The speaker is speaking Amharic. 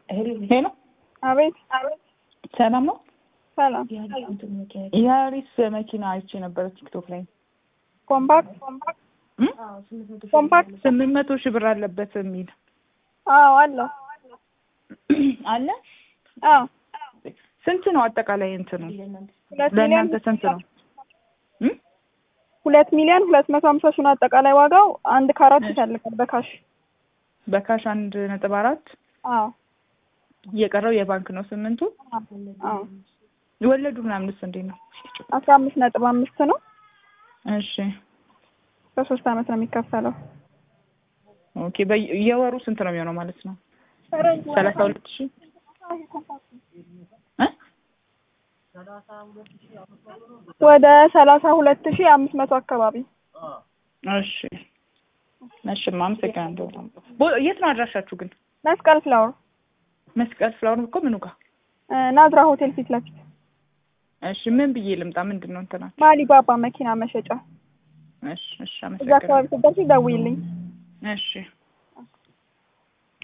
ሄሎ አቤት ሰላም ነው? ሰላም። የአሪስ መኪና አይቼ ነበረ ቲክቶክ ላይ ኮምፓክት እም? ኮምፓክት ስምንት መቶ ሺህ ብር አለበት የሚል አዎ አለው። አለ። አዎ ስንት ነው አጠቃላይ እንትኑ? ሁለት ሚሊዮን ለእናንተ ስንት ነው? እም? ሁለት ሚሊዮን ሁለት መቶ ሀምሳ ሺህ ነው አጠቃላይ ዋጋው። አንድ ከአራት ይታልቃል በካሽ በካሽ አንድ ነጥብ አራት አዎ እየቀረው የባንክ ነው ስምንቱ። አዎ ወለዱ ምናምንስ እንዴት ነው? አስራ አምስት ነጥብ አምስት ነው። እሺ በሶስት አመት ነው የሚከፈለው። ኦኬ። በየ- የወሩ ስንት ነው የሚሆነው ማለት ነው? ሰላሳ ሁለት ሺህ እ? ወደ ሰላሳ ሁለት ሺህ አምስት መቶ አካባቢ እሺ እሺ፣ አመሰግናለሁ። ቦ- የት ነው አድራሻችሁ ግን? መስቀል ፍላወር መስቀል ፍላወር እኮ ምኑ ጋር? እ፣ ናዝራ ሆቴል ፊት ለፊት እሺ ምን ብዬ ልምጣ? ምንድን ነው እንትና? ማሊባባ መኪና መሸጫ እሺ እሺ፣ እዛ አካባቢ አመሰግናለሁ። ስትደርሺ ደውይልኝ። እሺ